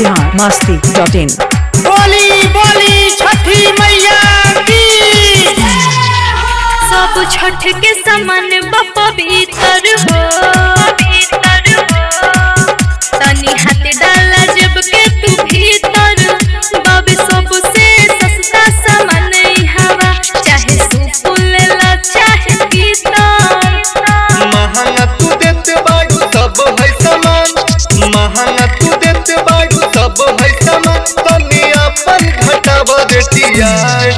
Bihar Masti dot in बोली बोली छठी मैया की सब छठ के समान पवित्र हो तनी हाथ डाला जब के तू भीतर बब सबसे सस्ता सामान ई हवा चाहे सुपुल ला चाहे कीर्तन महंगा तू देत बाड़ू सब है सामान महंगा तू देत बाड़ू सब है सामान तनी अपन घटाव देतिया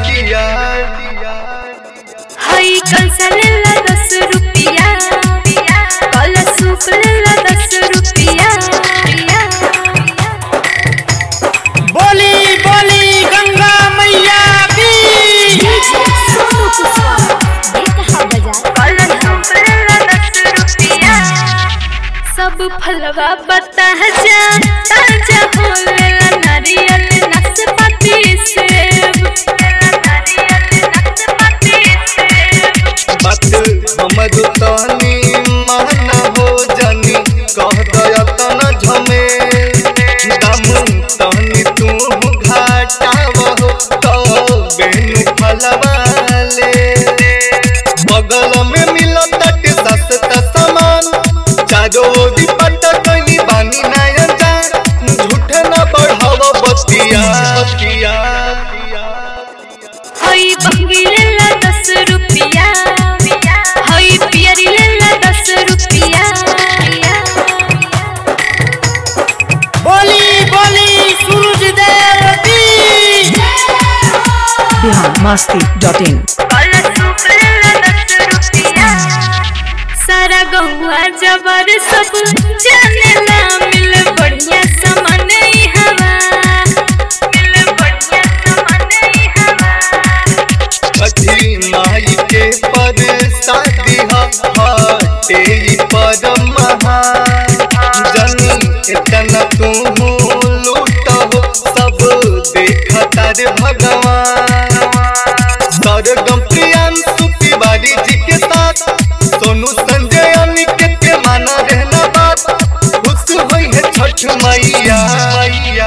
हई कंसा लेला दस रुपिया कल सूप लेला दस रुपिया बोली बोली गंगा मैया की कल सूप लेला दस रुपिया सब फलवा बता जा ताजा हो लेला नारियल नाशपाती सेब लेला नारियल नाशपाती सेब बात हमर तनी महना हो जानी कह दया तना झमे दम तनी तू घाटाव हो बेनु फलवाले बगल में मिलत ताटे सस्ता सामान चारो ओरी पट्टा कनी बानी नायन जा झूठ न बढ़ाव बतिया बतिया हई बंगी लेला दस रुपिया हई पियरी लेला दस रुपिया बोली बोली सूरज देव की बिहार मस्ती डॉट इन कल सूप लेला दस रुपिया सारा गहुआ जबर सब जानेला मिल बढ़िया सामान ई हवा मिल बढ़िया सामान ई हवा कथी माई के पर शादी हटे ई पर महान जनी इतना तू लूट हो सब देखता रे भगवान सरगम प्रियांशु तिवारी जी के साथ सोनू संजय अनिकेत के माना रहना बात खुश हुई है छठ मैया मैया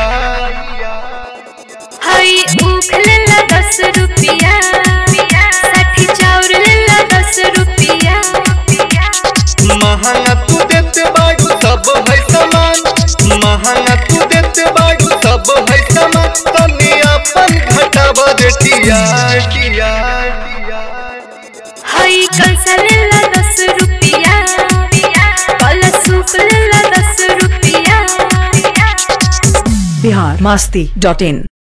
हई ऊख लेला दस रुपिया साठी चाउर लेला दस रुपिया महंगा तू देत बाड़ू सब है सामान महंगा तू देत बाड़ू सब है सामान तनी अपन घटाव देतिया हई कंसा लेला दस रुपिया कल सूप लेला दस रुपिया बिहार मस्ती डॉट इन